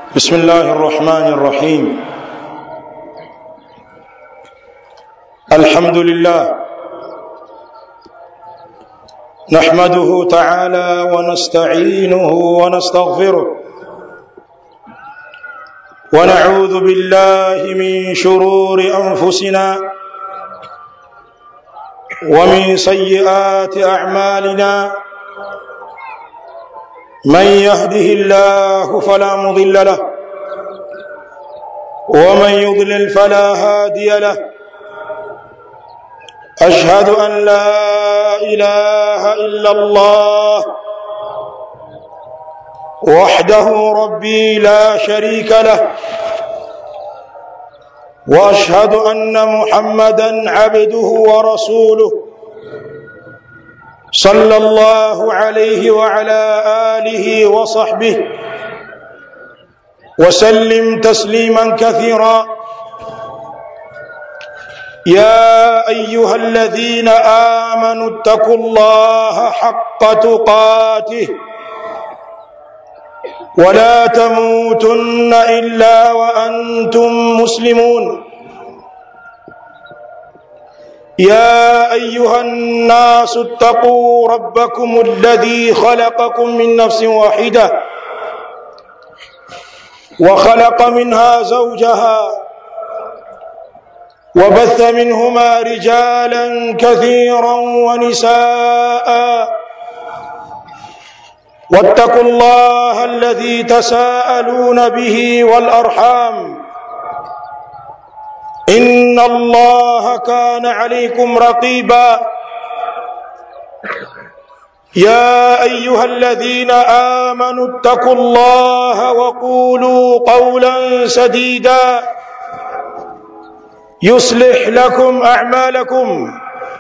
بسم الله الرحمن الرحيم الحمد لله نحمده تعالى ونستعينه ونستغفره ونعوذ بالله من شرور انفسنا ومن سيئات اعمالنا من يهده الله فلا مضل له ومن يضلل فلا هادي له اشهد ان لا اله الا الله وحده ربي لا شريك له واشهد ان محمدا عبده ورسوله صلى الله عليه وعلى اله وصحبه وسلم تسليما كثيرا يا ايها الذين امنوا اتقوا الله حق تقاته ولا تموتن الا وانتم مسلمون يا ايها الناس اتقوا ربكم الذي خلقكم من نفس واحده وخلق منها زوجها وبث منهما رجالا كثيرا ونساء واتقوا الله الذي تساءلون به والارحام ان الله كان عليكم رقيبا يا ايها الذين امنوا اتقوا الله وقولوا قولا سديدا يصلح لكم اعمالكم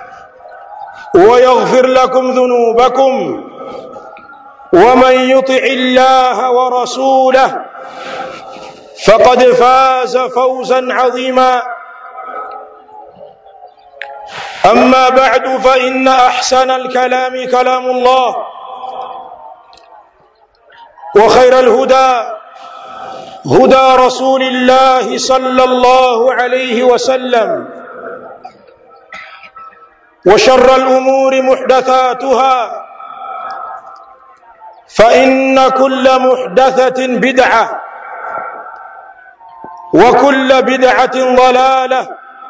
ويغفر لكم ذنوبكم ومن يطع الله ورسوله فقد فاز فوزا عظيما اما بعد فان احسن الكلام كلام الله وخير الهدى هدى رسول الله صلى الله عليه وسلم وشر الامور محدثاتها فان كل محدثه بدعه وكل بدعه ضلاله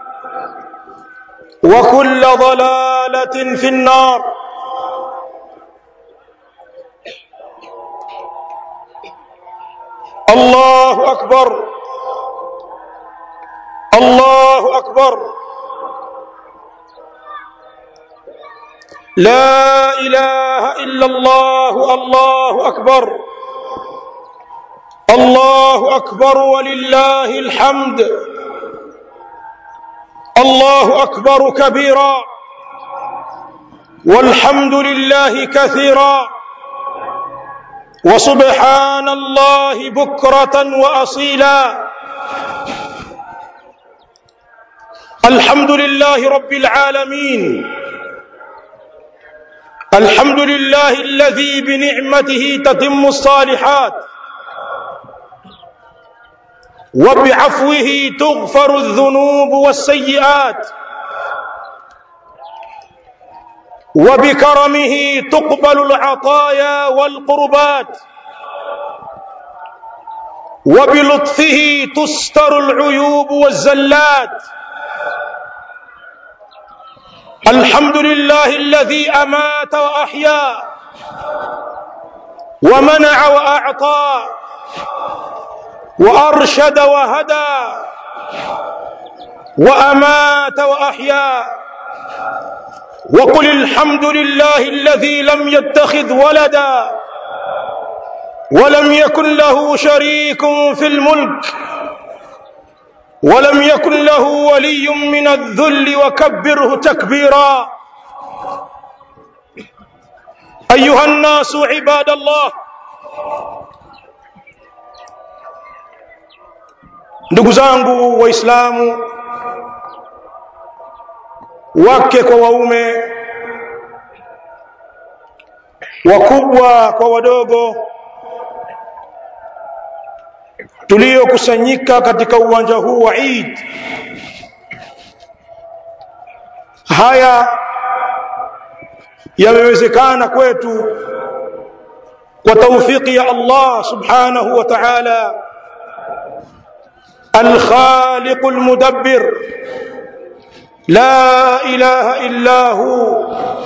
وكل ضلاله في النار الله اكبر الله اكبر لا اله الا الله الله اكبر الله اكبر ولله الحمد الله اكبر كبيرا والحمد لله كثيرا وسبحان الله بكره واصيلا الحمد لله رب العالمين الحمد لله الذي بنعمته تتم الصالحات وبعفوه تغفر الذنوب والسيئات وبكرمه تقبل العطايا والقربات وبلطفه تستر العيوب والزلات الحمد لله الذي امات واحيا ومنع واعطى وارشد وهدى وامات واحيا وقل الحمد لله الذي لم يتخذ ولدا ولم يكن له شريك في الملك ولم يكن له ولي من الذل وكبره تكبيرا ايها الناس عباد الله ndugu zangu waislamu wake kwa waume wakubwa kwa wadogo tuliokusanyika katika uwanja huu wa Eid haya yamewezekana kwetu kwa taufiki ya Allah subhanahu wa ta'ala الخالق المدبر لا اله الا هو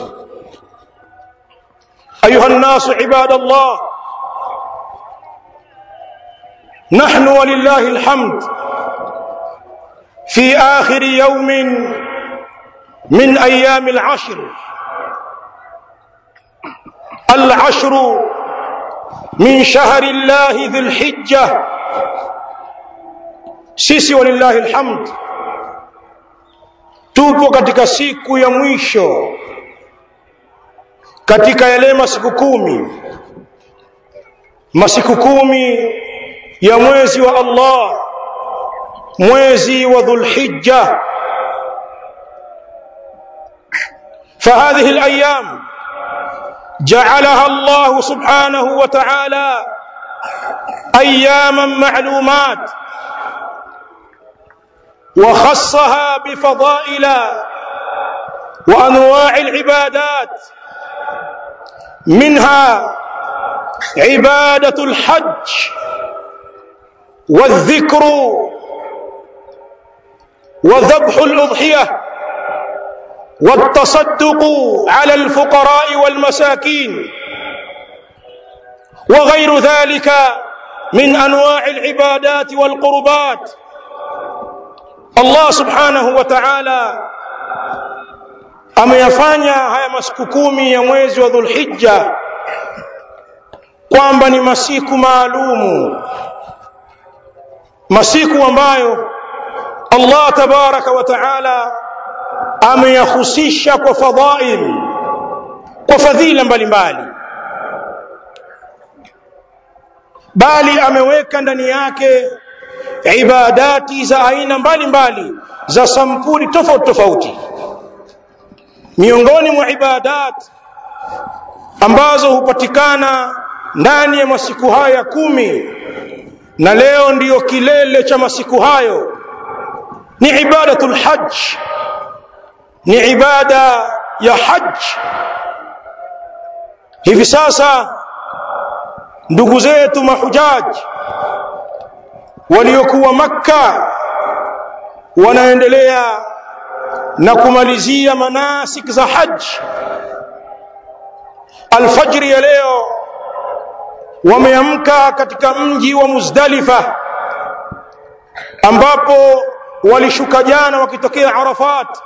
ايها الناس عباد الله نحن ولله الحمد في اخر يوم من ايام العشر العشر من شهر الله ذي الحجه sisi walillahi alhamd tupo katika siku ya mwisho katika yale masiku kumi masiku kumi ya mwezi wa Allah mwezi wa dhulhijja فهذه الايام جعلها الله سبحانه وتعالى اياما معلومات وخصها بفضائل وانواع العبادات منها عباده الحج والذكر وذبح الاضحيه والتصدق على الفقراء والمساكين وغير ذلك من انواع العبادات والقربات Allah subhanahu wa ta'ala ameyafanya haya masiku kumi ya mwezi wa Dhulhijja kwamba ni masiku maalumu, masiku ambayo Allah tabaraka wa ta'ala ameyahusisha kwa fadhail, kwa fadhila mbalimbali, bali ameweka ndani yake ibadati za aina mbalimbali za sampuli tofauti tofauti miongoni mwa ibadat ambazo hupatikana ndani ya masiku haya kumi na leo ndiyo kilele cha masiku hayo ni ibadatul hajj ni ibada ya hajj hivi sasa ndugu zetu mahujaji waliokuwa makka wanaendelea na kumalizia manasik za haji alfajri ya leo wameamka katika mji wa muzdalifa ambapo walishuka jana wakitokea arafat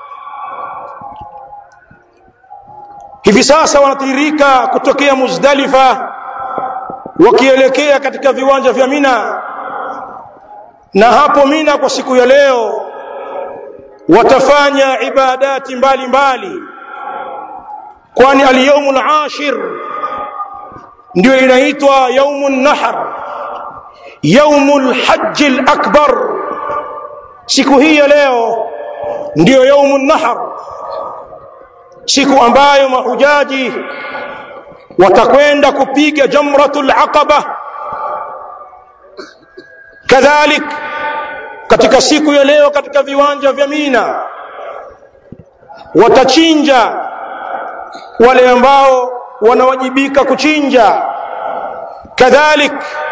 hivi sasa wanatiririka kutokea muzdalifa wakielekea katika viwanja vya mina na hapo mina kwa siku ya leo watafanya ibadati mbalimbali kwani alyaumu alashir ndio inaitwa yaumu nahr yaumu lhaji lakbar siku hii ya leo ndiyo yaumu nahr siku ambayo mahujaji watakwenda kupiga jamratul aqaba kadhalik katika siku ya leo katika viwanja vya Mina watachinja wale ambao wanawajibika kuchinja kadhalik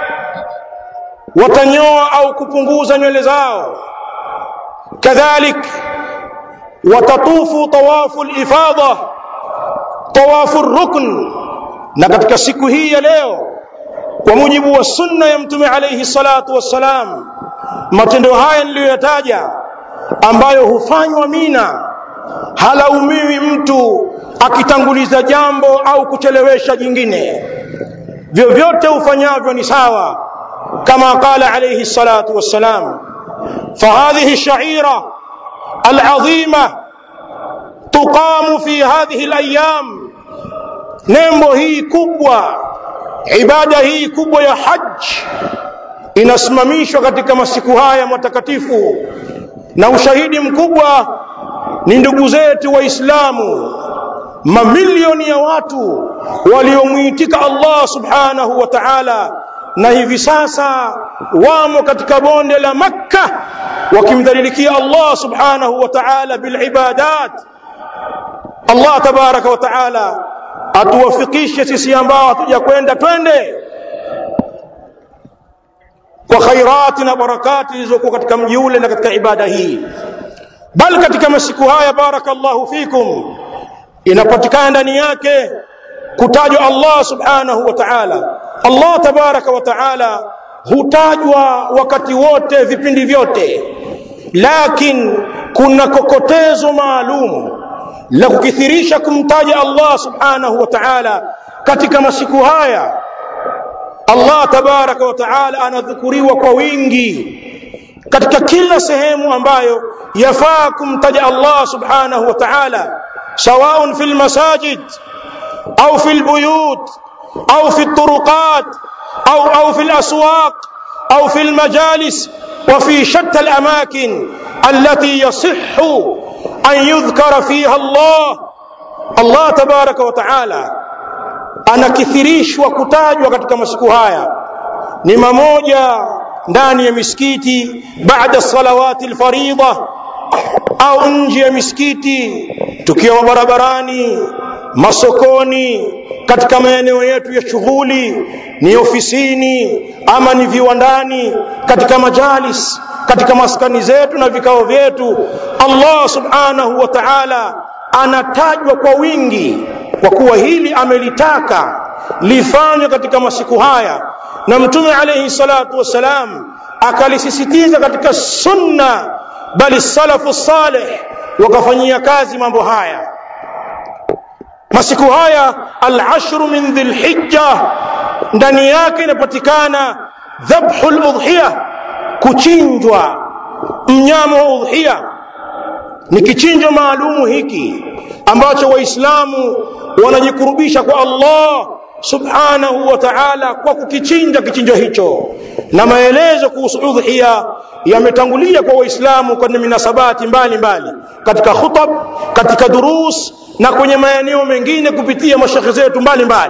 watanyoa au kupunguza nywele zao kadhalik watatufu tawafu lifadha tawafu rukn na katika siku hii ya leo kwa mujibu wa sunna ya mtume alayhi salatu wassalam matendo haya niliyoyataja ambayo hufanywa mina halaumiwi mtu akitanguliza jambo au kuchelewesha jingine vyovyote ufanyavyo ni sawa kama qala alayhi salatu wassalam فهذه الشعيرة العظيمة تقام في هذه الأيام nembo hii kubwa ibada hii kubwa ya haji inasimamishwa katika masiku haya matakatifu na ushahidi mkubwa ni ndugu zetu waislamu mamilioni ya watu waliomwitika Allah subhanahu wa ta'ala na hivi sasa wamo katika bonde la makka wakimdhalilikia allah subhanahu wa taala bilibadat allah tabaraka wa taala atuwafikishe sisi ambao hatuja kwenda twende kwa khairati na barakati zilizokuwa katika mji ule na katika ibada hii bal katika masiku haya barakallahu fikum inapatikana ndani yake kutajwa Allah subhanahu wa ta'ala Allah tabaraka wa ta'ala hutajwa wakati wote vipindi vyote lakin kuna kokotezo maalum la kukithirisha kumtaja Allah subhanahu wa ta'ala katika masiku haya Allah tabaraka wa ta'ala anadhukuriwa kwa wingi katika kila sehemu ambayo yafaa kumtaja Allah subhanahu wa ta'ala سواء في المساجد أو في البيوت أو في الطرقات أو أو في الأسواق أو في المجالس وفي شتى الأماكن التي يصح أن يذكر فيها الله الله تبارك وتعالى anakithirishwa kutajwa katika masiku haya ni mamoja ndani ya misikiti baada salawati alfaridha au nje ya misikiti tukiwa barabarani masokoni katika maeneo yetu ya shughuli ni ofisini ama ni viwandani katika majalis katika maskani zetu na vikao vyetu Allah subhanahu wa ta'ala anatajwa kwa wingi kwa kuwa hili amelitaka lifanywe katika masiku haya na mtume alayhi salatu wassalam akalisisitiza katika sunna bali salafu salih wakafanyia kazi mambo haya masiku haya al-ashru min dhilhijja ndani yake inapatikana dhabhu al-udhiya kuchinjwa mnyama wa udhiya ni kichinjo maalumu hiki ambacho waislamu wanajikurubisha kwa Allah subhanahu wa ta'ala kwa kukichinja kichinjo hicho na maelezo kuhusu udhiya yametangulia kwa waislamu kwenye minasabati mbalimbali katika khutab katika durus na kwenye maeneo mengine kupitia mashekhe zetu mbalimbali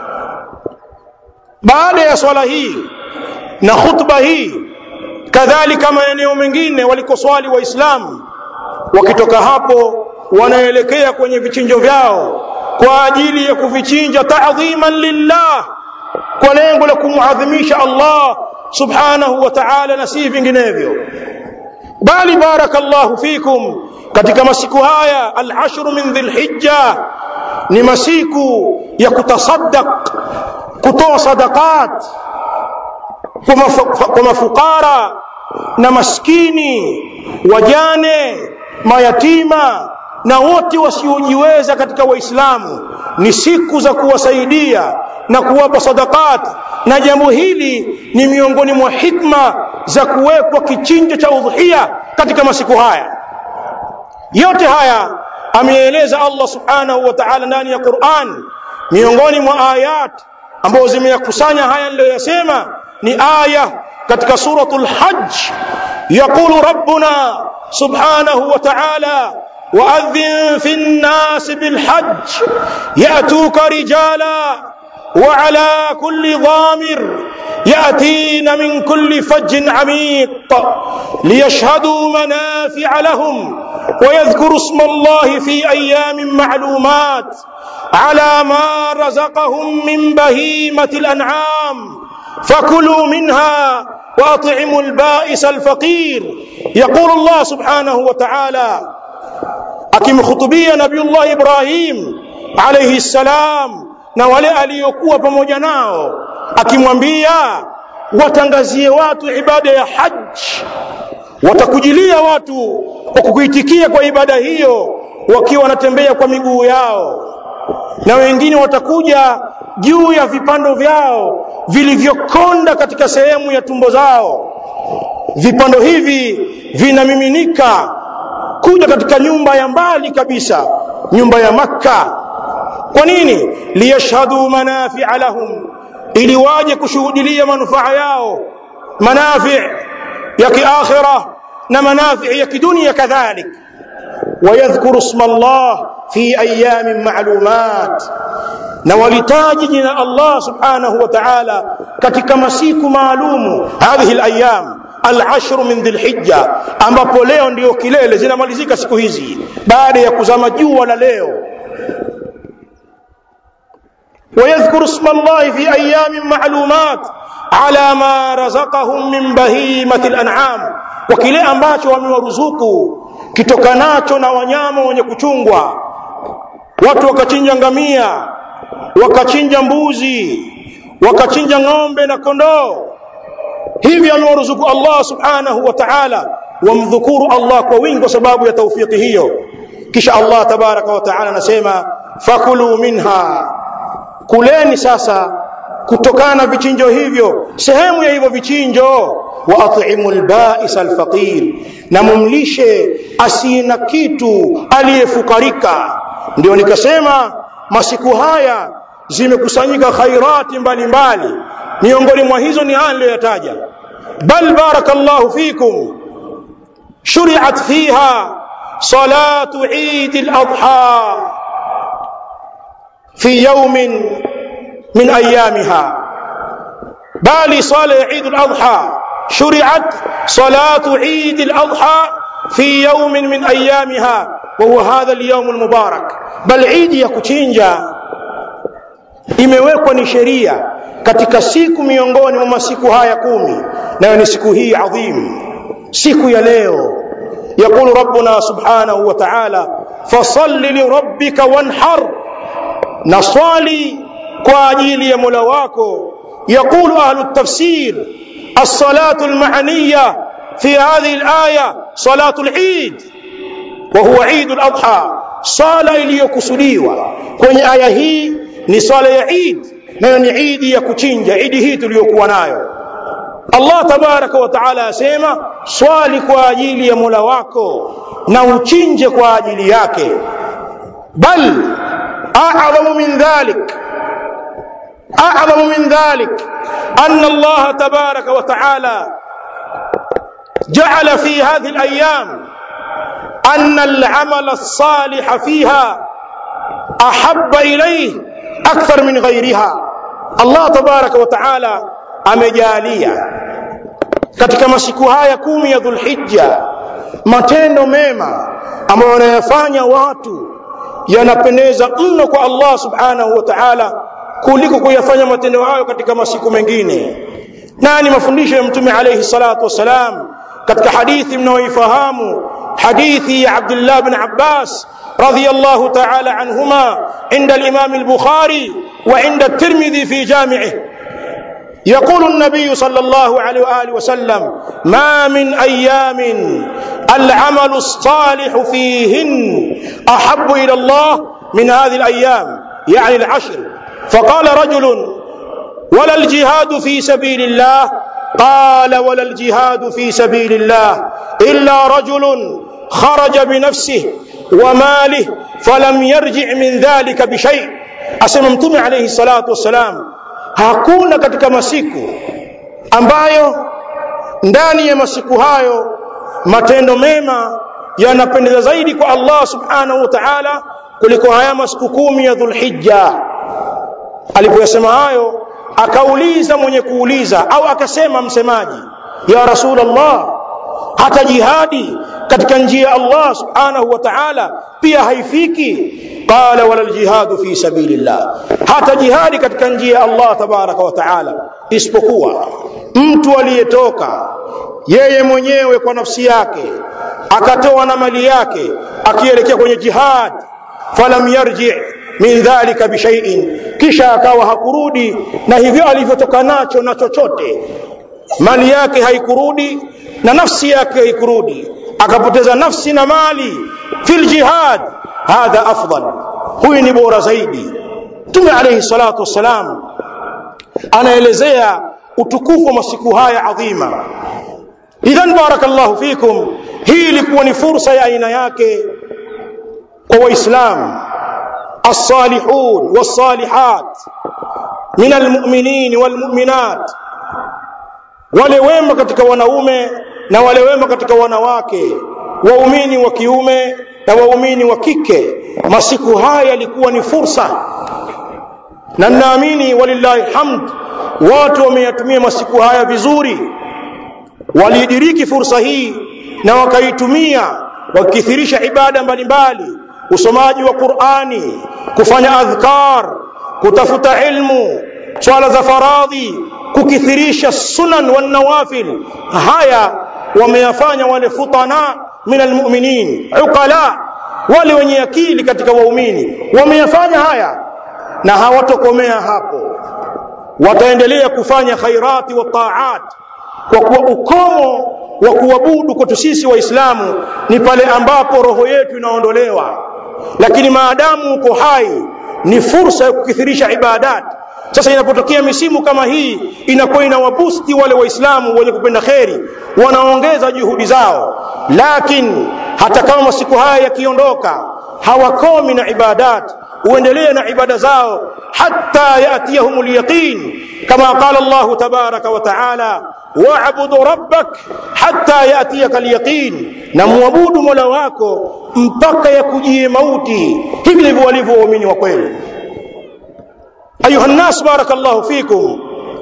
baada ya swala hii na khutba hii kadhalika maeneo mengine walikoswali waislamu wakitoka hapo wanaelekea kwenye vichinjo vyao kwa ajili ya kuvichinja ta'dhiman lillah kwa lengo la kumuadhimisha Allah subhanahu wa ta'ala na si vinginevyo bali barakallahu fikum katika masiku haya al-ashr min dhilhijja ni masiku ya kutasaddaq kutoa sadaqat kwa mafukara na maskini wajane mayatima na wote wasiojiweza katika waislamu ni siku za kuwasaidia na kuwapa sadaqat na jambo hili ni miongoni mwa hikma za kuwekwa kichinjo cha udhiya katika masiku haya yote haya ameeleza Allah subhanahu wa ta'ala ndani ya Qur'an miongoni mwa ayat ambazo zimeyakusanya haya niliyoyasema ni aya katika suratul hajj yaqulu rabbuna subhanahu wa ta'ala وأذن في الناس بالحج يأتوك رجالا وعلى كل ضامر يأتين من كل فج عميق ليشهدوا منافع لهم ويذكروا اسم الله في أيام معلومات على ما رزقهم من بهيمة الأنعام فكلوا منها وأطعموا البائس الفقير يقول الله سبحانه وتعالى akimkhutubia nabiullah ibrahim alayhi salam na wale aliyokuwa pamoja nao akimwambia watangazie watu ibada ya haji watakujilia watu kwa kukuitikia kwa ibada hiyo wakiwa wanatembea kwa miguu yao na wengine watakuja juu ya vipando vyao vilivyokonda katika sehemu ya tumbo zao vipando hivi vinamiminika kuja katika nyumba ya mbali kabisa nyumba ya makka kwa nini liyashhadu manafi'a lahum ili waje kushuhudilia manufaa yao manafi' ya kiakhirah na manafi' ya kidunia kadhalik ويذكر اسم الله في ايام معلومات na walitaji jina Allah subhanahu wa ta'ala katika masiku maalumu hadhihi alayam al-ashr min dhilhijja ambapo leo ndio kilele zinamalizika siku hizi baada ya kuzama jua la leo ويذكر اسم الله في أيام معلومات على ما رزقهم من بهيمة الأنعام وكile ambacho wamewaruzuku kitokanacho na wanyama wenye kuchungwa watu wakachinja ngamia wakachinja mbuzi wakachinja ng'ombe na kondoo hivi amewaruzuku Allah subhanahu wa ta'ala wamdhukuru Allah kwa wingi kwa sababu ya taufiki hiyo kisha Allah tabaraka wa ta'ala anasema fakulu minha kuleni sasa kutokana na vichinjo hivyo sehemu ya hivyo vichinjo wa at'imu al-ba'is al-faqir na mumlishe asina kitu aliyefukarika ndio nikasema masiku haya zimekusanyika khairati mbalimbali miongoni mwa hizo ni haya niliyoyataja bal barakallahu fikum shuri'at fiha salatu eid al-adha في يوم من أيامها بالي صلاة عيد الأضحى شرعت صلاة عيد الأضحى في يوم من أيامها وهو هذا اليوم المبارك بل عيد يكوتشينجا imewekwa ni sheria katika siku miongoni mwa masiku haya kumi nayo ni siku hii adhim siku ya leo يقول ربنا سبحانه وتعالى فصل لربك وانحر نصلي kwa ajili ya Mola wako يقول أهل التفسير الصلاة المعنية في هذه الآية صلاة العيد وهو عيد الأضحى صلاة iliyokusudiwa kwenye aya hii ni swala ya Eid nayo ni Eid ya kuchinja Eid hii tuliyokuwa nayo Allah tabaraka wa taala asema swali kwa ajili ya Mola wako na uchinje kwa ajili yake bal a'zamu min dhalik أعظم من ذلك أن الله تبارك وتعالى جعل في هذه الأيام أن العمل الصالح فيها أحب إليه أكثر من غيرها الله تبارك وتعالى amejalia katika masiku haya kumi ya dhulhijja matendo mema ambayo wanayafanya watu yanapendeza mno kwa allah subhanahu wa taala kuliko kuyafanya matendo hayo katika masiku mengine na ni mafundisho ya mtume alayhi salatu wassalam katika hadithi mnaoifahamu hadithi ya Abdullah bin Abbas radiyallahu ta'ala anhuma عند الإمام البخاري وعند الترمذي في جامعه يقول النبي صلى الله عليه وآله وسلم ما من أيام العمل الصالح فيهن أحب إلى الله من هذه الأيام يعني العشر فقال رجل ولا الجهاد في سبيل الله قال ولا الجهاد في سبيل الله إلا رجل خرج بنفسه وماله فلم يرجع من ذلك بشيء asema mtume alayhi salatu wassalam hakuna katika masiku ambayo ndani ya masiku hayo matendo mema yanapendeza zaidi kwa Allah subhanahu wa ta'ala kuliko haya masiku kumi ya dhulhijja alipoyasema hayo akauliza mwenye kuuliza au akasema msemaji ya rasulullah hata jihadi katika njia ya Allah subhanahu wa ta'ala pia haifiki qala wala aljihadu fi sabilillah hata jihadi katika njia ya Allah tabaraka wa ta'ala isipokuwa mtu aliyetoka yeye mwenyewe kwa nafsi yake akatoa na mali yake akielekea kwenye jihad falam yarji min dhalika bishai'in kisha akawa hakurudi na hivyo alivyotoka nacho na chochote mali yake haikurudi na nafsi yake haikurudi akapoteza nafsi na mali fil jihad hadha afdal huyu ni bora zaidi Mtume alayhi salatu wassalam anaelezea utukufu wa masiku haya adhima idhan barakallahu fikum hii ilikuwa ni fursa ya aina yake kwa waislamu الصالحون والصالحات من المؤمنين والمؤمنات wale wema katika wanaume na wale wema katika wanawake waumini wa kiume na waumini wa kike masiku haya yalikuwa ni fursa na ninaamini walillahi hamd watu wameyatumia masiku haya vizuri waliidiriki fursa hii na wakaitumia wakithirisha ibada mbalimbali usomaji wa Qur'ani kufanya adhkar kutafuta ilmu swala za faradhi kukithirisha sunan wan nawafil haya wameyafanya wale futana min almu'minin uqala wale wenye akili katika waumini wameyafanya haya na hawatokomea hapo wataendelea kufanya khairati wa taat kwa kuwa ukomo wa kuabudu kwetu sisi waislamu ni pale ambapo roho yetu inaondolewa lakini maadamu uko hai ni fursa ya kukithirisha ibadat sasa inapotokea misimu kama hii inakuwa inawabusti wale waislamu wenye kupenda kheri wanaongeza juhudi zao lakini hata kama masiku haya yakiondoka hawakomi na ibadat uendelee na ibada zao hatta yatiyahum alyaqin kama qala Allah tabaraka wa taala wa'budu rabbak hatta yatiyaka alyaqin na muabudu mola wako mpaka yakujie mauti hivi ndivyo walivyo waumini wa kweli ayuha nnas barakallahu fikum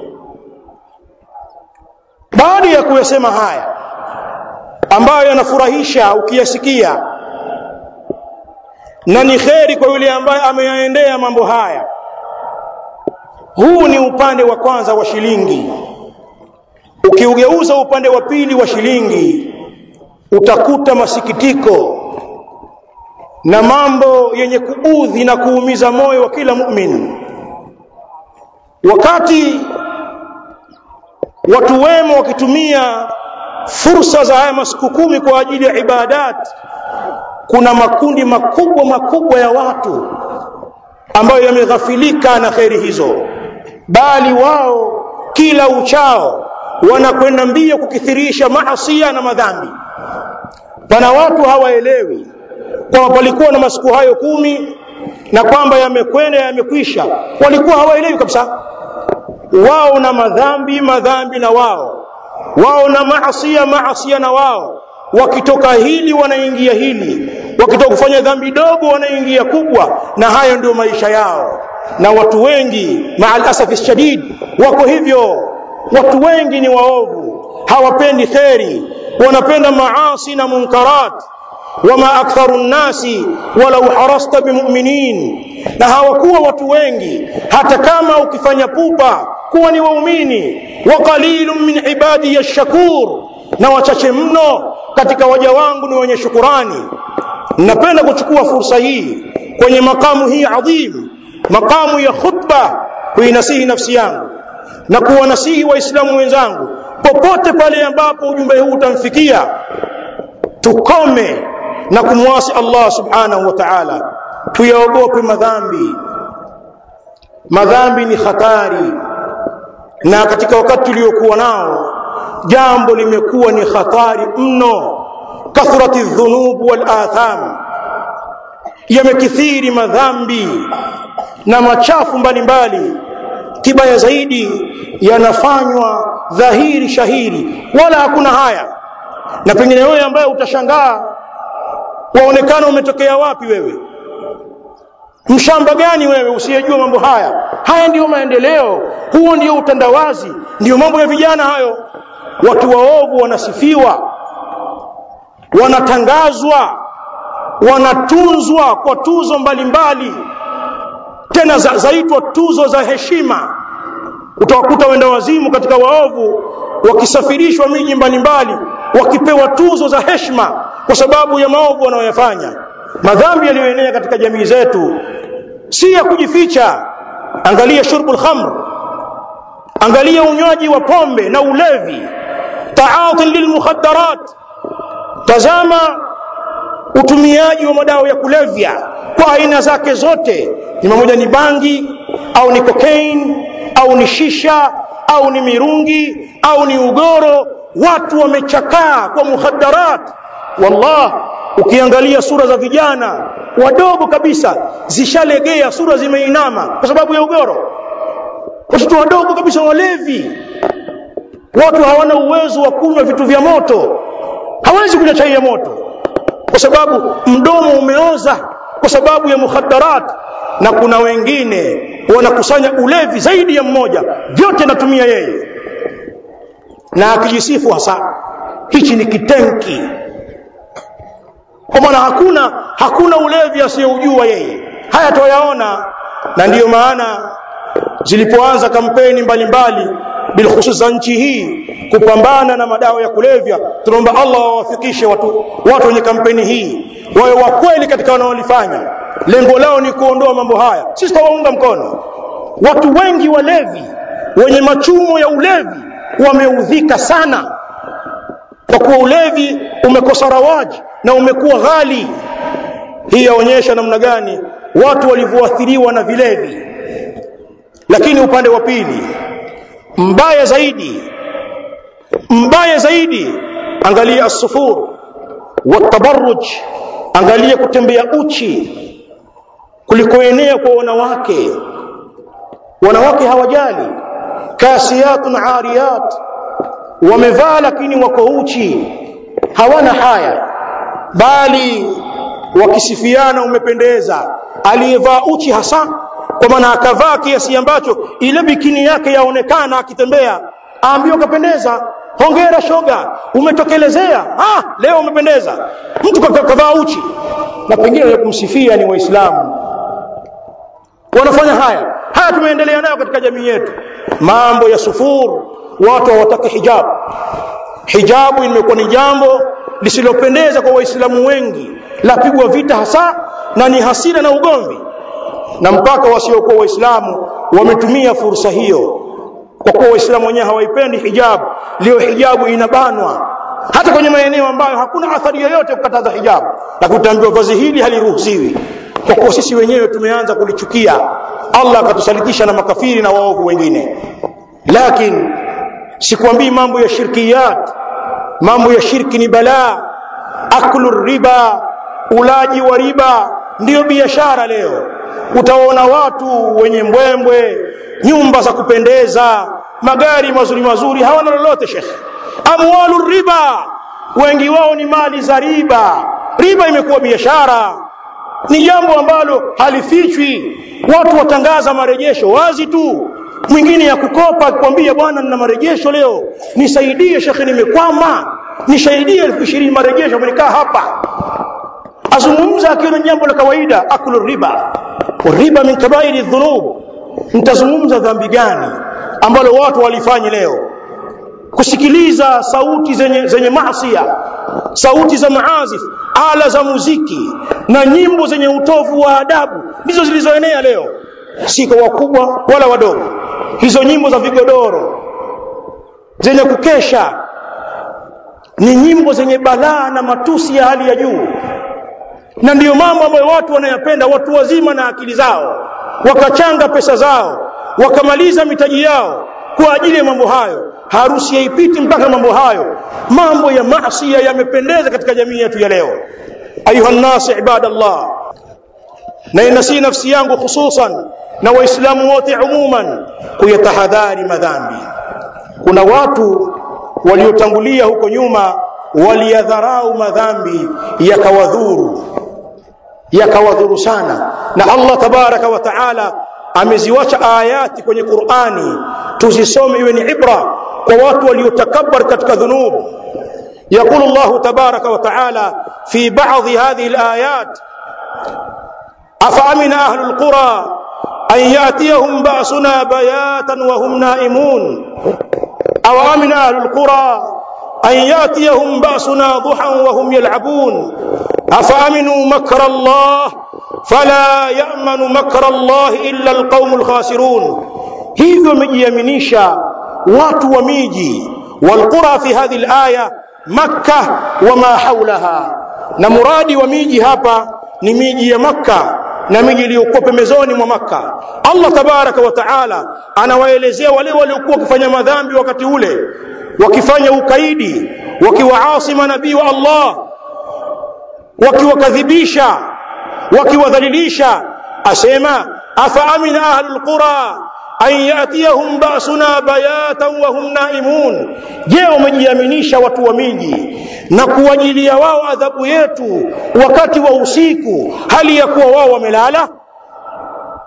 baada ya kuyasema haya ambayo yanafurahisha ukiyasikia na ni kheri kwa yule ambaye ameyaendea mambo haya huu ni upande wa kwanza wa shilingi ukiugeuza upande wa pili wa shilingi utakuta masikitiko na mambo yenye kuudhi na kuumiza moyo wa kila mu'min wakati watu wema wakitumia fursa za haya masiku kumi kwa ajili ya ibadat kuna makundi makubwa makubwa ya watu ambayo yameghafilika na kheri hizo bali wao kila uchao wanakwenda mbio kukithirisha maasia na madhambi pana watu hawaelewi kwamba palikuwa na masiku hayo kumi na kwamba yamekwenda yamekwisha walikuwa hawaelewi kabisa wao na madhambi madhambi na wao wao na maasia maasia na wao wakitoka hili wanaingia hili wakitoka kufanya dhambi dogo wanaingia kubwa na hayo ndio maisha yao na watu wengi maal asafi shadid wako hivyo watu wengi ni waovu hawapendi kheri wanapenda maasi na munkarat wama aktharu nnasi walau harasta bimuminin na hawakuwa watu wengi hata kama ukifanya pupa kuwa ni waumini wa qalilun min ibadi yashkur na wachache mno katika waja wangu ni wenye shukurani napenda kuchukua fursa hii kwenye makamu hii adhim makamu ya khutba kuinasihi nafsi yangu na kuwanasihi waislamu wenzangu popote pale ambapo ujumbe huu utamfikia tukome na kumwasi Allah subhanahu wa ta'ala tuyaogope madhambi madhambi ni hatari na katika wakati tuliokuwa nao jambo limekuwa ni hatari mno kathrati dhunub wal atham yamekithiri madhambi na machafu mbalimbali kibaya zaidi yanafanywa dhahiri shahiri wala hakuna haya na pengine wewe ambaye utashangaa waonekana umetokea wapi wewe mshamba gani wewe usiyejua mambo haya haya ndiyo maendeleo huo ndio utandawazi ndiyo mambo ya vijana hayo watu waovu wanasifiwa wanatangazwa wanatunzwa kwa tuzo mbalimbali mbali. tena za, zaitwa tuzo za heshima utawakuta wenda wazimu katika waovu wakisafirishwa miji mbalimbali wakipewa tuzo za heshima kwa sababu ya maovu wanayoyafanya madhambi yaliyoenea katika jamii zetu si ya kujificha angalia shurbul khamr angalia unywaji wa pombe na ulevi ta'atin lilmukhaddarat tazama utumiaji wa madawa ya kulevya kwa aina zake zote ni pamoja ni bangi au ni cocaine au ni shisha au ni mirungi au ni ugoro watu wamechakaa kwa mukhaddarat wallah ukiangalia sura za vijana wadogo kabisa zishalegea sura zimeinama kwa sababu ya ugoro watoto wadogo kabisa walevi watu hawana uwezo wa kunywa vitu vya moto hawezi kunywa chai ya moto kwa sababu mdomo umeoza kwa sababu ya mukhaddarat na kuna wengine wanakusanya ulevi zaidi ya mmoja vyote anatumia yeye na akijisifu hasa hichi ni kitenki kwa maana hakuna hakuna ulevi asiyoujua yeye haya tuyaona na ndiyo maana zilipoanza kampeni mbalimbali bilkhusus za nchi hii kupambana na madawa ya kulevya tunaomba Allah wawafikishe watu watu wenye kampeni hii wawe wa kweli katika wanaolifanya lengo lao ni kuondoa mambo haya sisi tawaunga mkono watu wengi walevi wenye machumo ya ulevi wameudhika sana kwa kuwa ulevi umekosa rawaji na umekuwa ghali hii yaonyesha namna gani watu walivyoathiriwa na vilevi lakini upande wa pili mbaya zaidi mbaya zaidi angalia as-sufur watabarruj angalia kutembea uchi kulikoenea kwa wanawake wanawake hawajali kasiyatun ariyat wamevaa lakini wako uchi hawana haya bali wakisifiana umependeza aliyevaa uchi hasa kwa maana akavaa kiasi ambacho ile bikini yake yaonekana akitembea aambiwa kapendeza hongera shoga umetokelezea ah leo umependeza mtu kavaa uchi na pengine kumsifia ni waislamu wanafanya haya haya tumeendelea nayo katika jamii yetu mambo ya sufur watu hawataki hijabu hijabu imekuwa ni jambo lisilopendeza kwa waislamu wengi lapigwa vita hasa na ni hasira na ugomvi na mpaka wasiokuwa waislamu wametumia fursa hiyo kwa kuwa waislamu wenyewe hawaipendi hijabu leo hijabu inabanwa hata kwenye maeneo ambayo hakuna athari yoyote kukataza hijabu na kutaambiwa vazi hili haliruhusiwi kwa kuwa sisi wenyewe tumeanza kulichukia Allah akatusalitisha na makafiri na waovu wengine lakini sikwambii mambo ya shirkiyat mambo ya shirki ni balaa aklu riba ulaji wa riba ndiyo biashara leo utaona watu wenye mbwembwe nyumba za kupendeza magari mazuri mazuri hawana lolote shekhe amwalu riba wengi wao ni mali za riba riba imekuwa biashara ni jambo ambalo halifichwi watu watangaza marejesho wazi tu mwingine ya kukopa akikwambia bwana nina marejesho leo nisaidie shekhe nimekwama nisaidie elfu ishirini marejesho nikaa hapa azungumza akiona jambo la kawaida akulu riba riba min kabairi dhunub mtazungumza dhambi gani ambalo watu walifanyi leo kusikiliza sauti zenye, zenye maasia sauti za maazif ala za muziki na nyimbo zenye utovu wa adabu ndizo zilizoenea leo si kwa wakubwa wala wadogo hizo nyimbo za vigodoro zenye kukesha ni nyimbo zenye balaa na matusi ya hali ya juu na ndiyo mambo ambayo watu wanayapenda watu wazima na akili zao wakachanga pesa zao wakamaliza mitaji yao kwa ajili ya mambo hayo harusi haipiti mpaka mambo hayo mambo ya maasi yamependeza katika jamii yetu ya leo ayuha nnas ibadallah na inasi nafsi yangu hususan na waislamu wote umuman kuyatahadhari madhambi kuna watu waliotangulia huko nyuma waliyadharau madhambi yakawadhuru yakawadhuru sana na Allah tabaraka wa taala ameziwacha ayati kwenye Qur'ani tuzisome iwe ni ibra kwa watu waliotakabbar katika dhunub يقول الله تبارك وتعالى في بعض هذه الآيات أفأمن أهل القرى أن يأتيهم بأسنا بياتا وهم نائمون أو أمن أهل القرى أن يأتيهم بأسنا ضحى وهم يلعبون أفأمنوا مكر الله فلا يأمن مكر الله إلا القوم الخاسرون hivyo wamejiaminisha watu wa miji walqura fi hadhihi alaya makka wama haulaha na muradi wa miji hapa ni miji ya makka na miji iliyokuwa pembezoni mwa makka allah tabaraka wa taala anawaelezea wale waliokuwa wakifanya madhambi wakati ule wakifanya ukaidi wakiwaasi manabii wa allah wakiwakadhibisha wakiwadhalilisha asema afa amina ahlul qura an yatiyahum basuna bayatan wa hum naimun je wamejiaminisha watu wa miji na kuwajilia wao adhabu yetu wakati wa usiku hali ya kuwa wao wamelala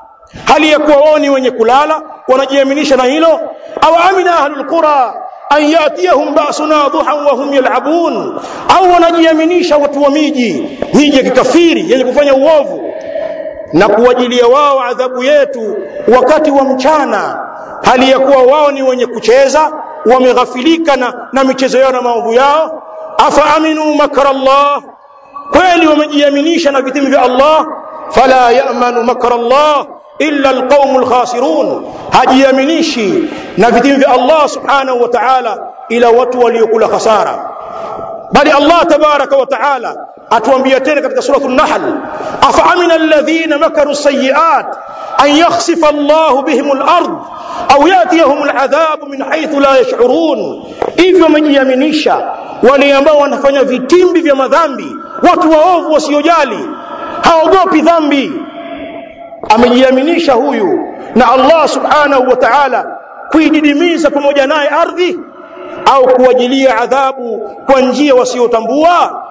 hali ya kuwa wao ni wenye kulala wanajiaminisha na hilo au amina ahlul qura an yatiyahum basuna duhan wa hum yal'abun au wanajiaminisha watu wa miji miji ya kikafiri yenye kufanya uovu na kuwajilia wao adhabu yetu wakati wa mchana hali ya kuwa wao ni wenye kucheza wameghafilika na, na michezo yao na maovu yao afa aminu makra Allah kweli wamejiaminisha na vitimbi vya Allah fala ya'manu makra Allah illa alqaumu alkhasirun hajiaminishi na vitimbi vya Allah subhanahu wa ta'ala ila watu waliokula khasara bali Allah tabaraka wa ta'ala atuambia tena katika suratu an-nahl afa amina alladhina makaru sayyi'at an yakhsifa Allah bihim al-ard au yatiyahum al-adhab min haythu la yash'urun hivyo wamejiaminisha wale ambao wanafanya vitimbi vya madhambi watu waovu wasiojali haogopi dhambi amejiaminisha huyu na Allah subhanahu wa ta'ala kuididimiza pamoja naye ardhi au kuwajilia adhabu kwa njia wasiotambua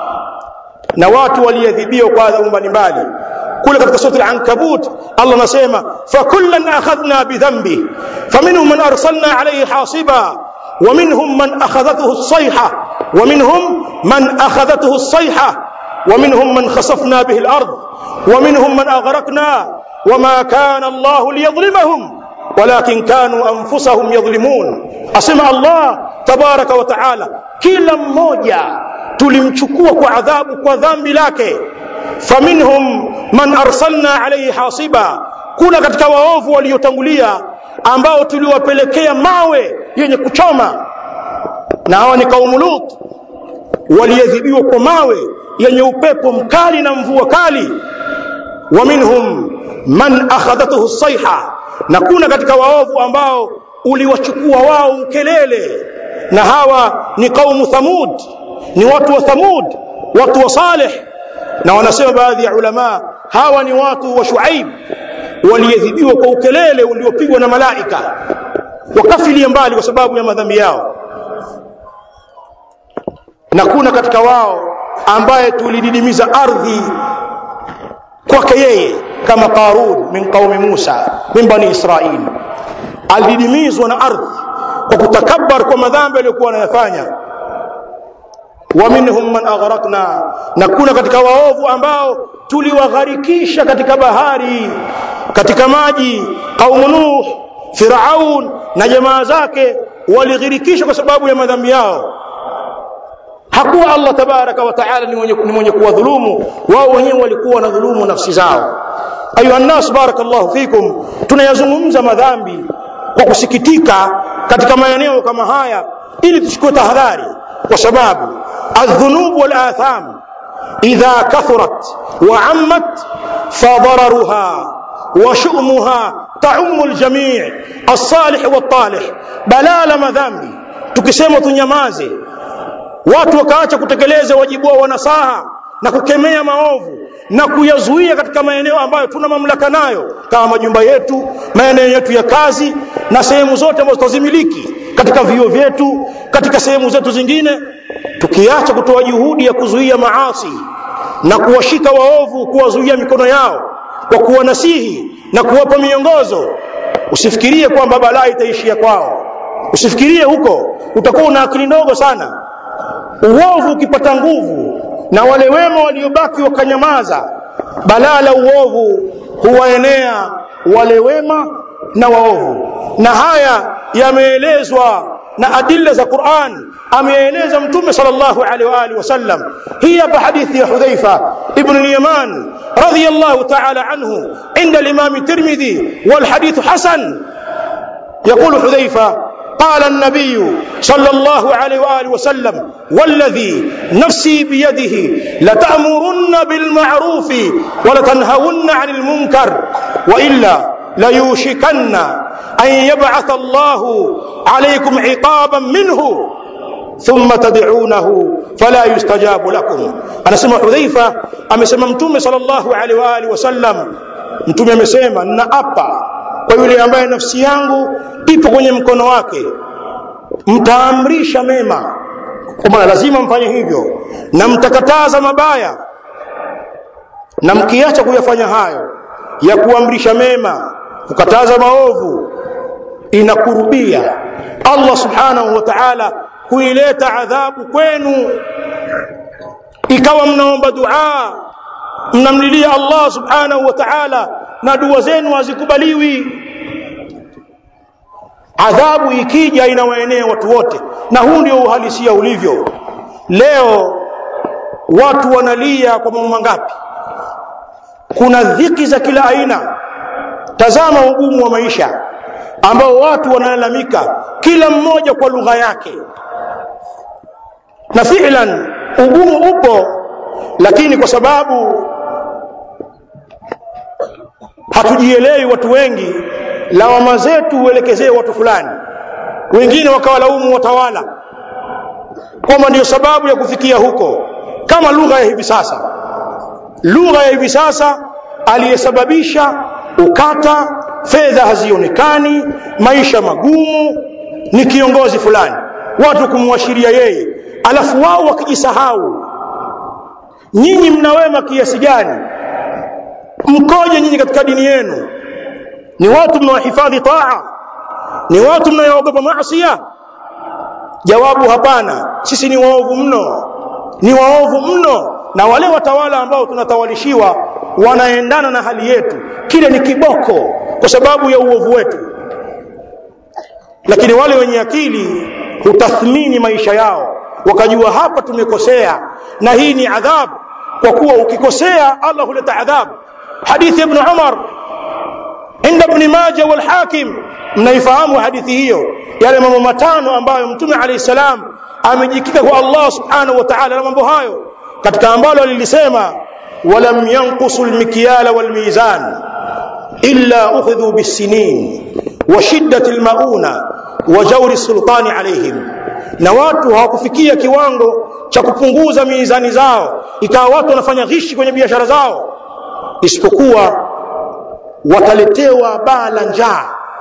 na watu waliadhibiwa kwa adhabu mbalimbali kule katika sura al-ankabut Allah anasema fakullan akhadhna bidhanbi faminhum man arsalna alayhi hasiba ومنهم من أخذته الصيحة ومنهم من أخذته الصيحة ومنهم من خسفنا به الأرض ومنهم من أغرقنا وما كان الله ليظلمهم ولكن كانوا أنفسهم يظلمون أسمع الله تبارك وتعالى كلا mmoja tulimchukua kwa adhabu kwa dhambi lake faminhum man arsalna alayhi hasiba kuna katika waovu waliotangulia ambao tuliwapelekea mawe yenye kuchoma na hawa ni kaumu Lut waliadhibiwa kwa mawe yenye upepo mkali na mvua kali wa minhum man akhadathu sayha na kuna katika waovu ambao uliwachukua wao ukelele na hawa ni kaumu Thamud ni watu wa Thamud watu wa Saleh na wanasema baadhi ya ulama hawa ni watu wa Shuaib waliadhibiwa kwa ukelele uliopigwa na malaika wakafilia mbali kwa sababu ya madhambi yao na kuna katika wao ambaye tulididimiza ardhi kwake yeye kama Qarun min qaumi Musa min bani Israil alididimizwa na ardhi kwa kutakabbar kwa madhambi aliyokuwa anayafanya wa minhum man aghraqna na kuna katika waovu ambao tuliwagharikisha katika bahari katika maji qaumu nuh firaun na jamaa zake walighirikishwa kwa sababu ya madhambi yao hakuwa Allah tabaraka wa taala ni mwenye, ni mwenye kuwadhulumu wao wenyewe walikuwa wanadhulumu nafsi zao ayuha nnas barakallahu fikum tunayazungumza madhambi kwa kusikitika katika maeneo kama haya ili tuchukue tahadhari kwa sababu الذنوب والآثام إذا كثرت وعمت فضررها وشؤمها تعم الجميع الصالح والطالح بلال madhambi tukisema tunyamaze watu wakaacha kutekeleza wajibu wao wanasaha na kukemea maovu na kuyazuia katika maeneo ambayo tuna mamlaka nayo kama majumba yetu maeneo yetu ya kazi na sehemu zote ambazo tutazimiliki katika vio vyetu katika sehemu zetu zingine tukiacha kutoa juhudi ya kuzuia maasi na kuwashika waovu kuwazuia mikono yao kwa kuwanasihi na kuwapa miongozo usifikirie kwamba balaa itaishia kwao usifikirie huko utakuwa una akili ndogo sana uovu ukipata nguvu na wale wema waliobaki wakanyamaza balaa la uovu huwaenea wale wema na waovu na haya yameelezwa na adilla za Qur'an ameeleza mtume sallallahu alaihi wa alihi wasallam hii hapa hadithi ya Hudhaifa ibn al-Yaman radiyallahu ta'ala anhu inda al-Imam Tirmidhi wal hadith hasan يقول حذيفة قال النبي صلى الله عليه وآله وسلم والذي نفسي بيده لتأمرن بالمعروف ولتنهون عن المنكر وإلا ليوشكن أن يبعث الله عليكم عقابا منه ثم تدعونه فلا يستجاب لكم أنا سمع حذيفة أمسمى متوم صلى الله عليه وآله وسلم mtume amesema ninaapa kwa yule ambaye nafsi yangu ipo kwenye mkono wake mtaamrisha mema kwa maana lazima mfanye hivyo na mtakataza mabaya na mkiacha kuyafanya hayo ya kuamrisha mema kukataza maovu inakurubia Allah subhanahu wa ta'ala kuileta adhabu kwenu ikawa mnaomba dua mnamlilia Allah subhanahu wa ta'ala na dua zenu hazikubaliwi adhabu ikija inawaenea watu wote na huu ndio uhalisia ulivyo leo watu wanalia kwa mambo mangapi kuna dhiki za kila aina tazama ugumu wa maisha ambao watu wanalalamika kila mmoja kwa lugha yake na fi'lan ugumu upo lakini kwa sababu hatujielewi watu wengi lawama zetu uelekezee watu fulani wengine wakawalaumu watawala kwamba ndiyo sababu ya kufikia huko kama lugha ya hivi sasa lugha ya hivi sasa aliyesababisha ukata fedha hazionekani maisha magumu ni kiongozi fulani watu kumwashiria yeye alafu wao wakijisahau nyinyi mna wema kiasi gani mkoje nyinyi katika dini yenu ni watu mnawahifadhi taa ni watu mnayoogopa maasiya jawabu hapana sisi ni waovu mno ni waovu mno na wale watawala ambao tunatawalishiwa wanaendana na hali yetu kile ni kiboko kwa sababu ya uovu wetu lakini wale wenye akili hutathmini maisha yao wakajua hapa tumekosea na hii ni adhabu kwa kuwa ukikosea Allah huleta adhabu hadithi ibn Umar inda ibn Majah wal Hakim mnaifahamu hadithi hiyo yale mambo matano ambayo mtume alayhi salam amejikita kwa Allah subhanahu wa ta'ala na mambo hayo katika ambalo alilisema walam yanqusu almikyala walmizan illa ukhidhu bisinin wa shiddati almauna wa jawri sultani alayhim na watu hawakufikia kiwango cha kupunguza mizani zao ikawa watu wanafanya ghishi kwenye biashara zao isipokuwa wataletewa baa la njaa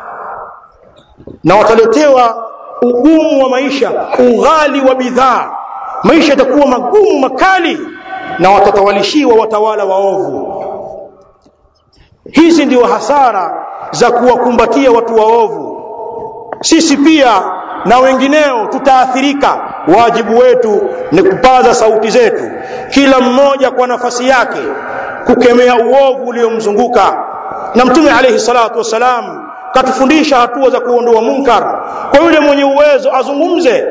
na wataletewa ugumu wa maisha ughali wa bidhaa maisha yatakuwa magumu makali na watatawalishiwa watawala waovu hizi ndio hasara za kuwakumbatia watu waovu sisi pia na wengineo tutaathirika wajibu wetu ni kupaza sauti zetu kila mmoja kwa nafasi yake kukemea uovu uliomzunguka na mtume alayhi salatu wasalam katufundisha hatua za kuondoa munkar kwa yule mwenye uwezo azungumze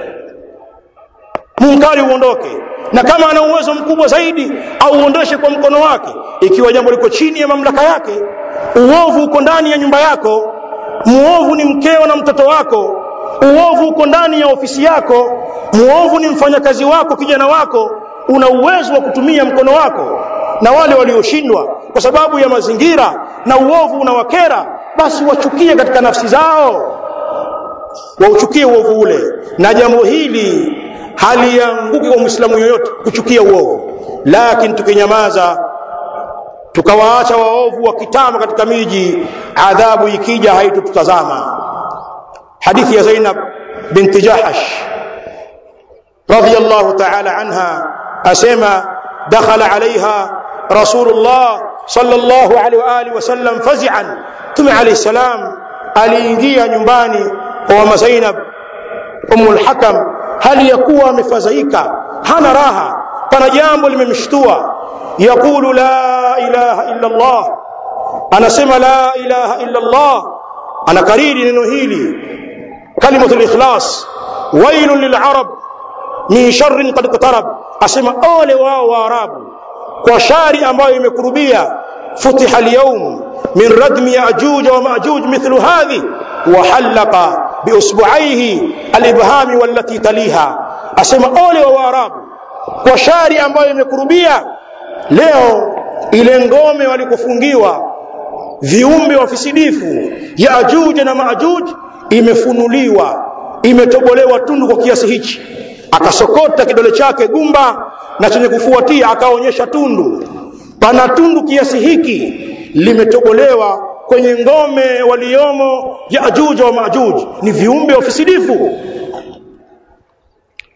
munkari uondoke na kama ana uwezo mkubwa zaidi auondoshe kwa mkono wake ikiwa jambo liko chini ya mamlaka yake uovu uko ndani ya nyumba yako muovu ni mkeo na mtoto wako uovu uko ndani ya ofisi yako muovu ni mfanyakazi wako kijana wako una uwezo wa kutumia mkono wako na wale walioshindwa kwa sababu ya mazingira na uovu unawakera basi wachukie katika nafsi zao wauchukie uovu ule na jambo hili halianguki kwa muislamu yoyote kuchukia uovu lakini tukinyamaza tukawaacha waovu wakitama katika miji adhabu ikija haitututazama hadithi ya Zainab binti Jahash radhiyallahu ta'ala anha asema dakhala alaiha rasulullah sallallahu alaihi wa alihi wasallam fazi'an tume alayhi salam aliingia nyumbani kwa mama Zainab umul hakam hali ya kuwa amefadhaika hana raha pana jambo limemshtua yaqulu la ilaha illa Allah anasema la ilaha illa Allah anakariri neno hili kalimatul ikhlas wailun lil'arab min sharrin qad iqtarab asema ole wao waarabu kwa shari ambayo imekurubia futiha al-yawm min radmi ya'juj wa ma'juj mithlu hadhi wa halaqa biusbu'aihi al-ibhami wallati taliha asema ole wa waarabu kwa shari ambayo imekurubia leo ile ngome walikofungiwa viumbe wafisidifu yaajuj na maajuj imefunuliwa imetobolewa tundu kwa kiasi hichi akasokota kidole chake gumba na chenye kufuatia akaonyesha tundu pana tundu kiasi hiki limetobolewa kwenye ngome waliomo yaajuj wa maajuj ni viumbe wafisidifu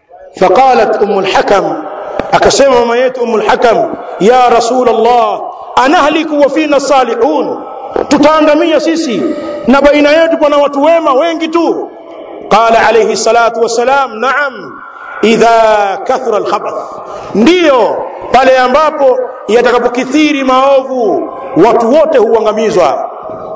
فقالت ام الحكم akasema mama yetu umul hakam ya rasul allah anahliku wa fina salihun tutaangamia sisi na baina yetu pana watu wema wengi tu qala alayhi salatu wassalam naam idha kathura alkhabath ndiyo pale ambapo yatakapokithiri maovu watu wote huangamizwa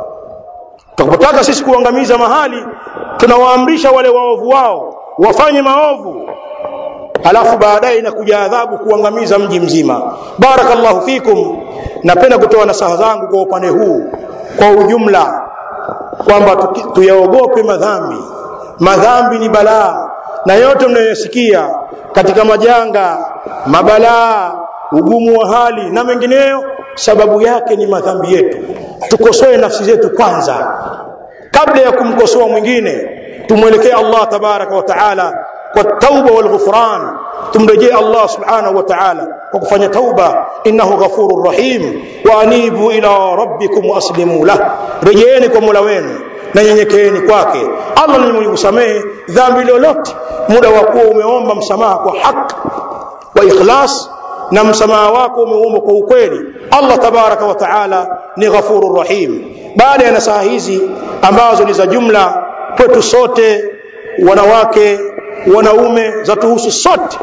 tukapotaka sisi kuangamiza mahali tunawaamrisha wale waovu wao wafanye maovu halafu baadaye inakuja adhabu kuangamiza mji mzima barakallahu fikum napenda kutoa nasaha zangu kwa upande huu kwa ujumla kwamba tuyaogope madhambi madhambi ni balaa na yote mnayosikia katika majanga mabalaa ugumu wa hali na mengineyo sababu yake ni madhambi yetu tukosoe nafsi zetu kwanza kabla ya kumkosoa mwingine tumwelekee Allah tabaraka wa taala kwa tauba wal ghufran tumrejee Allah subhanahu wa ta'ala kwa kufanya tauba innahu ghafurur rahim wa anibu ila rabbikum waslimu lah rejeeni kwa Mola wenu na nyenyekeeni kwake Allah ni mwenye kusamehe dhambi lolote muda wa kuwa umeomba msamaha kwa haki wa ikhlas na msamaha wako umeomba kwa ukweli Allah tabaraka wa taala ni ghafurur rahim baada ya nasaha hizi ambazo ni za jumla kwetu sote wanawake wanaume za tuhusu sote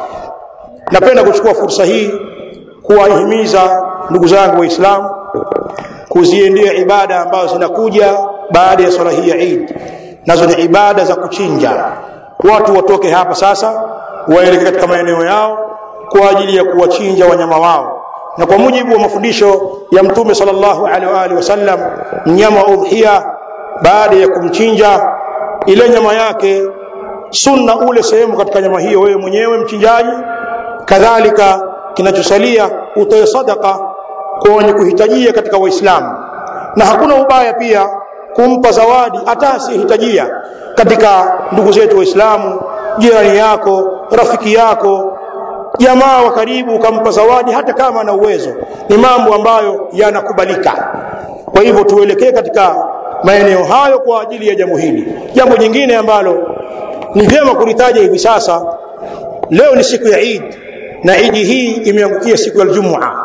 napenda kuchukua fursa hii kuwahimiza ndugu zangu waislamu kuziendea ibada ambazo zinakuja baada ya swala hii ya Eid nazo ni ibada za kuchinja watu watoke hapa sasa waelekee katika maeneo yao kwa ajili ya kuwachinja wanyama wao na kwa mujibu wa mafundisho ya mtume sallallahu alaihi wa alihi wasallam mnyama wa udhiya baada ya kumchinja ile nyama yake sunna ule sehemu katika nyama hiyo wewe mwenyewe mchinjaji kadhalika kinachosalia utoe sadaka kwa wenye kuhitajia katika waislamu na hakuna ubaya pia kumpa zawadi hata asiyehitajia katika ndugu zetu waislamu jirani yako rafiki yako jamaa wa karibu ukampa zawadi hata kama ana uwezo ni mambo ambayo yanakubalika kwa hivyo tuelekee katika maeneo hayo kwa ajili ya jambo hili jambo jingine ambalo ni vyema kulitaja hivi sasa leo ni siku ya Eid na Eid hii imeangukia siku ya Ijumaa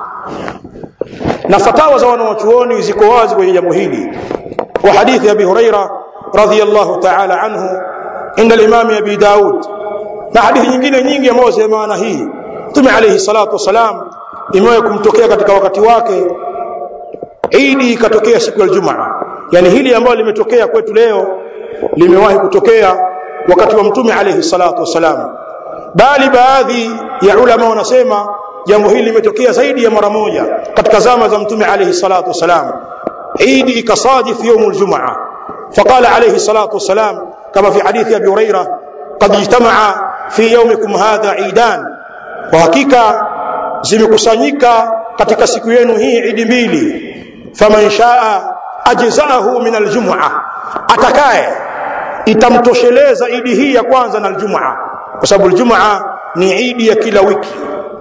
na fatawa za wanawachuoni ziko wazi kwenye jambo hili wa hadithi Abi Huraira radhiyallahu ta'ala anhu inda al-Imam Abi Daud na hadithi nyingine nyingi ambazo zina maana hii Mtume alayhi salatu wasalam imewahi kumtokea katika wakati wake Eid ikatokea siku ya Ijumaa yani hili ambalo limetokea kwetu leo limewahi kutokea wakati wa Mtume alayhi salatu wasalam bali baadhi ya ulama wanasema jambo hili limetokea zaidi ya mara moja katika zama za mtume alayhi salatu wasalam Eid ikasadif يوم الجمعه فقال عليه الصلاه والسلام كما في حديث ابي هريره قد اجتمع في يومكم هذا عيدان وحقيقه zimekusanyika katika siku yenu hii idi mbili faman shaa ajzaahu min aljum'a atakaye itamtosheleza idi hii ya kwanza na aljum'a kwa sababu aljum'a ni idi ya kila wiki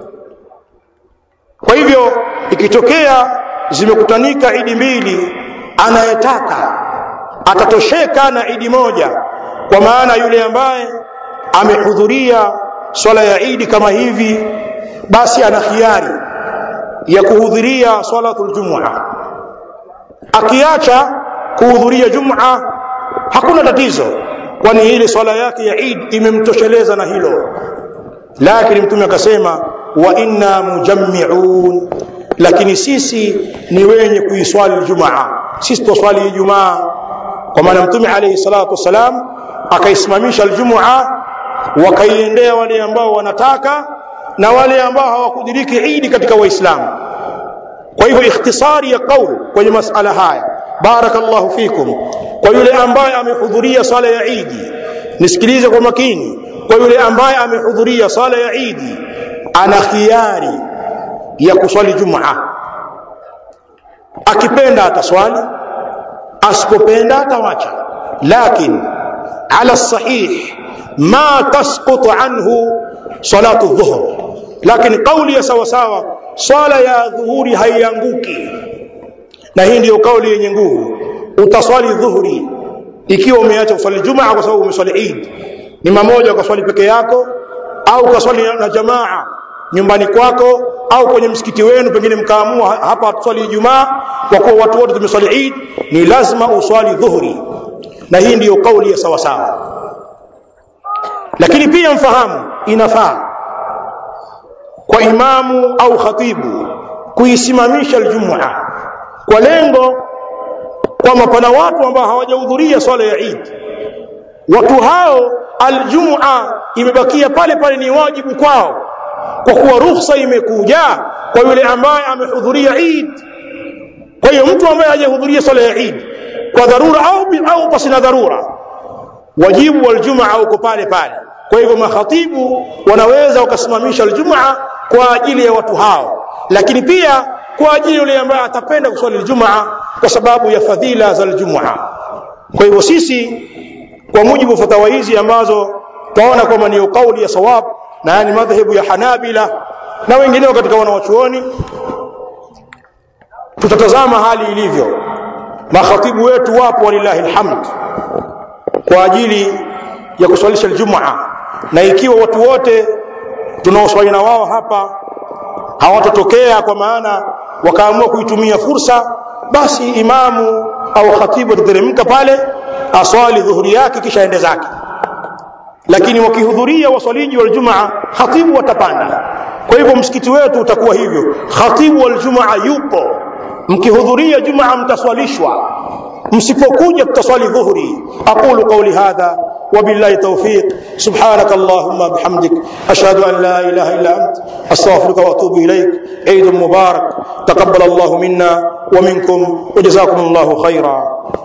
kwa hivyo ikitokea zimekutanika idi mbili anayetaka atatosheka na idi moja kwa maana yule ambaye amehudhuria swala ya idi kama hivi basi ana khiari ya kuhudhuria swalatul jumua akiacha kuhudhuria jumua hakuna tatizo kwani ile swala yake ya Eid imemtosheleza na hilo lakini mtume akasema wa inna mujammi'un lakini sisi ni wenye kuiswali Ijumaa sisi tuswali Ijumaa kwa maana mtume alayhi salatu wasalam akaisimamisha Ijumaa wakaiendea wale ambao wanataka na wale ambao hawakudiriki Eid katika waislamu kwa hivyo ikhtisari ya kauli kwenye masala haya barakallahu fikum kwa yule ambaye amehudhuria sala ya Eid nisikilize kwa makini kwa yule ambaye amehudhuria sala ya Eid ana khiari ya kuswali Jumaa akipenda ataswali asipopenda atawacha lakini ala sahih ma tasqutu anhu salatu dhuhr lakini kauli ya sawa sawa swala ya dhuhuri haianguki na hii ndiyo kauli yenye nguvu utaswali dhuhuri ikiwa umeacha kuswali jumaa kwa sababu umeswali Eid ni mamoja ukaswali peke yako au ukaswali na jamaa nyumbani kwako au kwenye msikiti wenu pengine mkaamua hapa tuswali Ijumaa kwa kuwa watu wote tumeswali Eid ni lazima uswali dhuhuri na hii ndiyo kauli ya sawa sawa lakini pia mfahamu inafaa kwa imamu au khatibu kuisimamisha aljumua kwa lengo kwamba pana watu ambao hawajahudhuria swala ya Eid watu hao aljumua imebakia pale pale ni wajibu kwao kwa kuwa ruhusa imekuja kwa yule ambaye amehudhuria Eid kwa hiyo mtu ambaye hajahudhuria swala ya Eid kwa dharura au au pasina dharura wajibu wa aljumaa uko pale pale kwa hivyo makhatibu wanaweza wakasimamisha aljumaa kwa ajili ya watu hao lakini pia kwa ajili yule ambaye atapenda kuswali aljumaa kwa sababu ya fadhila za aljumaa kwa hivyo sisi kwa mujibu wa fatawa hizi ambazo tunaona kwamba ni kauli ya sawab na yani madhhabu ya Hanabila na wengineo katika wanawachuoni tutatazama hali ilivyo makhatibu wetu wapo walillahi alhamd kwa ajili ya kuswalisha aljumaa na ikiwa watu wote tunaoswali na wao hapa hawatotokea kwa maana wakaamua kuitumia fursa basi imamu au khatibu atateremka pale aswali dhuhuri yake kisha ende zake lakini wakihudhuria waswaliji wal jumaa khatibu watapanda kwa hivyo msikiti wetu utakuwa hivyo khatibu wal jumaa yupo mkihudhuria jumaa mtaswalishwa msipokuja tutaswali dhuhuri aqulu qawli hadha وبالله توفيق سبحانك اللهم بحمدك أشهد أن لا إله إلا أنت أستغفرك وأتوب إليك عيد مبارك تقبل الله منا ومنكم وجزاكم الله خيرا